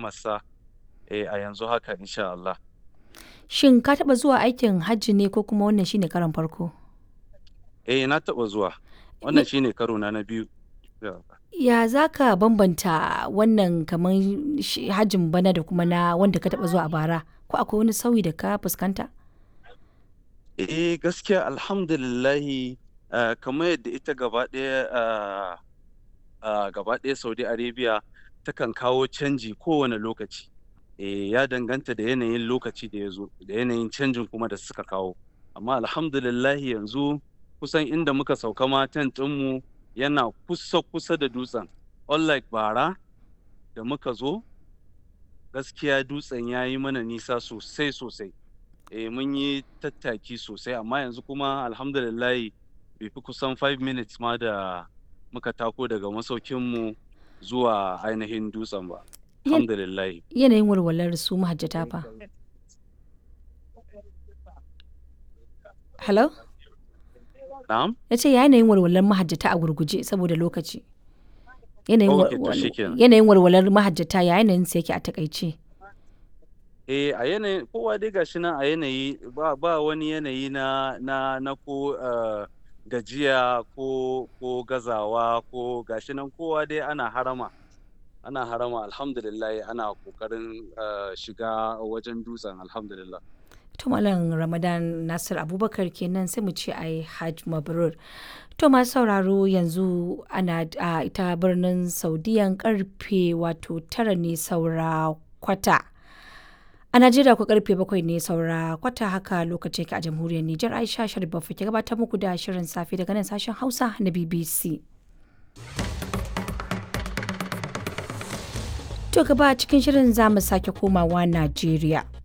haramarsa eh, a yanzu haka insha Allah. Shin ka taɓa zuwa aikin hajji ne ko kuma wannan shine karon farko? Eh na taɓa zuwa. Wannan shine karo na na biyu. Ya za ka bambanta wannan kamar shi hajjin bana da kuma na wanda ka taɓa zuwa a bara? Ko akwai wani sauyi da ka fuskanta? Eh gaskiya alhamdulillahi ah, kamar yadda ita gaba ɗaya ah, ah, gaba ɗaya Saudi Arabia takan kawo canji kowane lokaci. Eh ya danganta da yanayin lokaci da ya zo da yanayin canjin kuma da suka kawo. Amma alhamdulillahi yanzu kusan inda muka sauka ma tent ɗinmu yana kusa kusa da dutsen. Unlike bara da muka zo gaskiya dutsen ya yi mana nisa sosai sosai. Eh mun yi tattaki sosai amma yanzu kuma alhamdulillahi bai fi kusan 5 minutes ma da muka tako daga masaukinmu zuwa ainihin dutsen ba. Yan- Alhamdulillahi. Yanayin walwalar su mahajjata fa. Hello? Na'am? Na ce ya yanayin walwalar mahajjata a gurguje saboda lokaci. Yanayin Okay, to walwal- shikenan. yanayin walwalar mahajjata ya yanayin sa yake a takaice. Eh a yanayin kowa dai gashi nan a yanayi ba ba wani yanayi na na na ko ah, gajiya ko ko gazawa ko gashi nan kowa dai ana harama. Ana harama alhamdulillah ana kokarin ah, shiga wajen dutsen alhamdulillah. To Malam Ramadan Nasir Abubakar kenan sai mu ce ai Hajj Mabrur. To masu sauraro yanzu ana a ita birnin Saudiyan karfe wato tara ne saura kwata. A Najeriya ku karfe bakwai ne saura kwata haka lokacin ka a jamhuriyar Nijar Aisha Sharif Baffa ke gabatar muku da shirin safe daga nan sashen Hausa na BBC. To gaba cikin shirin za mu sake komawa Najeriya.